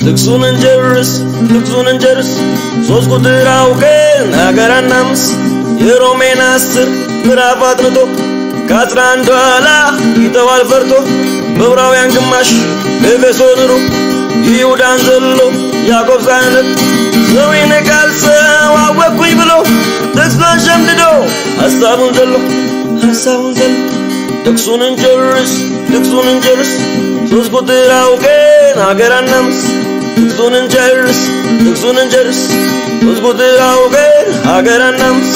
ጥቅሱን እንጨርስ ጥቅሱን እንጨርስ ሶስት ቁጥር አውቀን ሀገር አናምስ የሮሜን አስር ምዕራፍ አጥንቶ ከአስራ አንዱ ኋላ ይተዋል ፈርቶ በዕብራውያን ግማሽ ኤፌሶን ሩ ይሁዳን ዘሎ ያዕቆብ ሳያነብ ሰው ይንቃል ሰው አወቅኩኝ ብሎ ጥቅሱን ሸምድዶ ሐሳቡን ዘሎ ሐሳቡን ዘሎ ጥቅሱን እንጨርስ ጥቅሱን እንጨርስ ሶስት ቁጥር አውቀን ሀገር አናምስ ጥቅሱን እንጨርስ ጥቅሱን እንጨርስ ሶስት ቁጥር አውቀን ሀገር አናምስ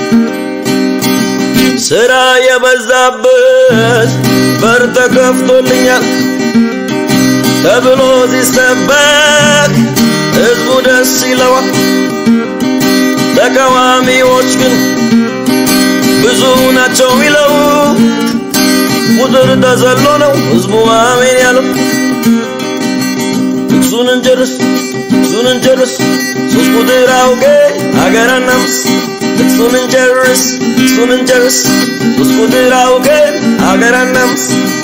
ስራ የበዛበት በር ተከፍቶልኛል ተብሎ ሲሰበክ ህዝቡ ደስ ይለዋል። ተቃዋሚዎች ግን ብዙ ናቸው ሚለው ቁጥር ተዘሎ ነው ህዝቡ አሜን ያለው። ጥቅሱን እንጨርስ ጥቅሱን እንጨርስ ሶስት ቁጥር አውቄ ሀገር አናምስ ጥቅሱን እንጨርስ ጥቅሱን እንጨርስ ሶስት ቁጥር አውቄ ሀገር አናምስ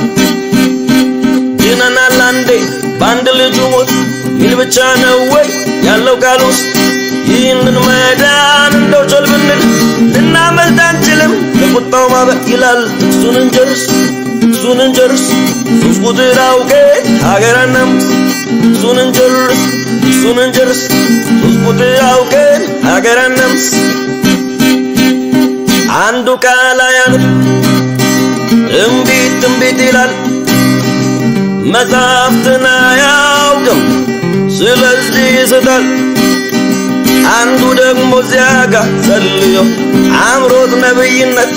ድነናል አንዴ በአንድ ልጁ ሞት ይል ብቻ ነው ወይ ያለው ቃል ውስጥ ይህንን መዳን እንደው ጮል ብንል ልናመልጥ አንችልም ከቁጣው ማበር ይላል ጥቅሱን እንጨርስ ጥቅሱን እንጨርስ ሶስት ቁጥር አውቄ ሀገር አናምስ ጥቅሱን እንጨርስ ጥቅሱን እንጨርስ ሶስት ቁጥር አውቄ ሀገር አናምስ አንዱ ቃል አያልፍ ትንቢት ትንቢት ይላል መጽሐፍትን አያውቅም ስለዚህ ይስታል። አንዱ ደግሞ እዚያ ጋር ጸልዮ አምሮት ነብይነት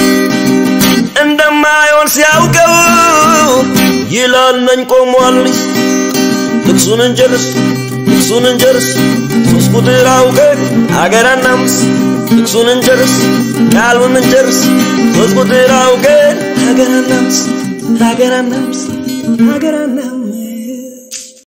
እንደማይሆን ሲያውቀው ይላል ነኝ ቆሟል። ጥቅሱን እንጨርስ ጥቅሱን እንጨርስ ሶስት ቁጥር አውቀን ሀገር አናምስ ጥቅሱን እንጨርስ ቃሉን እንጨርስ ሶስት ቁጥር አውቀን ሀገር አናምስ ሀገር አናምስ ሀገር አናምስ